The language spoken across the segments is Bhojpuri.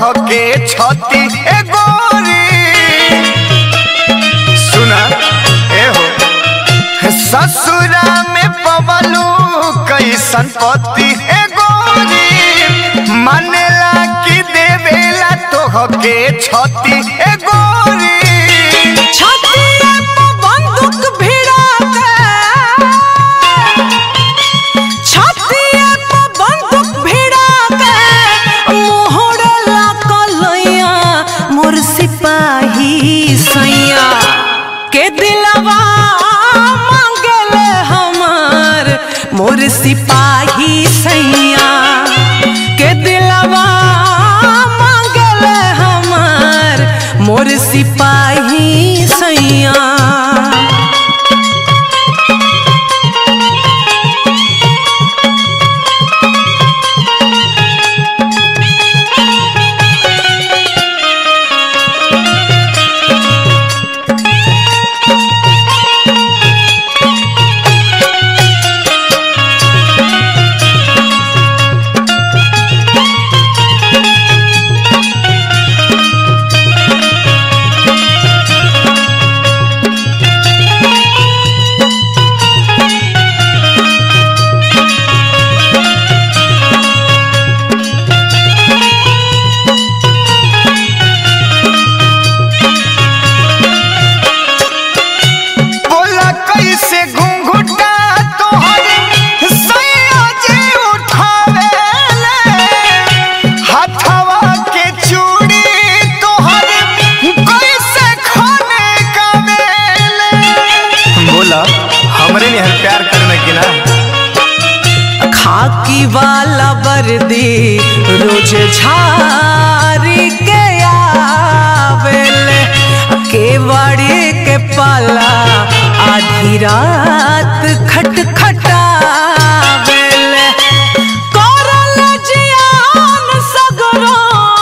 तोहके छती ए गोरी सुना ए हो ससुरा में पवलू कैसन पति ए गोरी मानेला कि देवेला तोहके छती ए गोरी छतिया पे बंदूक भिड़ा के छतिया पे बंदूक भिड़ा के मोहरला कलैया मोर सिपाही सैया के दिलवा मांगले हमार मोर सिपाही सैया के दिलवा मांगले हमार मोर सिपाही सैया बोला कैसे घुंघुटा तोहरे सैया जी उठावेले हथवा के चूड़ी तोहरे कैसे खाने का बेले बोला हमरे निहर प्यार करने की ना खाकी वाला वर्दी रोज झारी के आवेले केवाड़ी के पाला आधी रात खटखटावेले करल जियान सगरो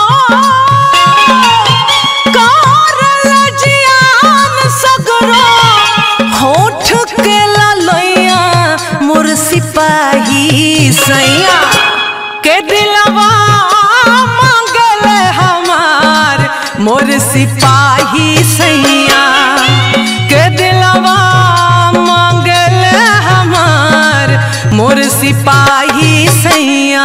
करल जियान सगरो होठ के ललैया मोर सिपाही सैया के दिलवा मांगले हमार मोर सिपाही सैया के दिलवा मांगले हमार मोर सिपाही सैया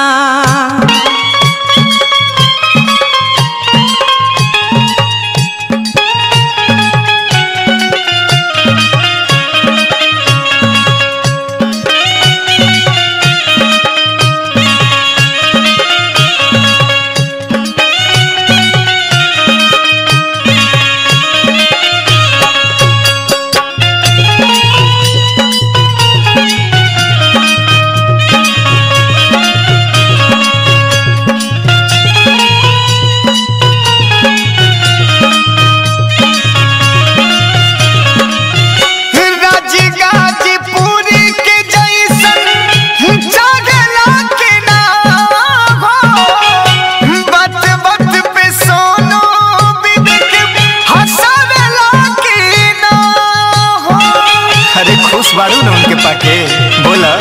राजी गाजी पूरी के जैसन जागला के ना हो बत बत पे सोनो बिदक हंसावेला के ना हो अरे खुश बाड़ू ना उनके पाके बोला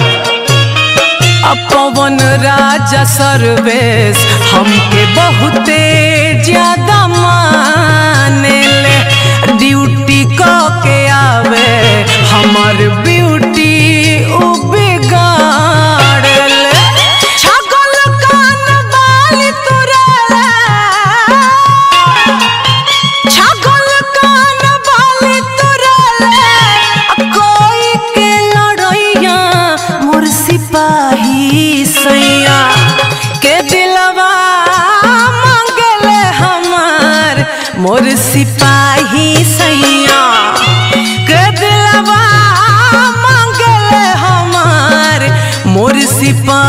पवन राजा सर्वेश हमके बहुते ज्यादा मानेले ड्यूटी क के आवे हमर ब्यूटी उ बिगाड़ले छगल कान बाली तुरेले छगल कान बाली तुरेले कोई के लड़ैया मोर सिपाही सैया के दिलवा मांगले हमार मोर सिपाही सैया के दिलवा मांगले हमार मोर सिपाही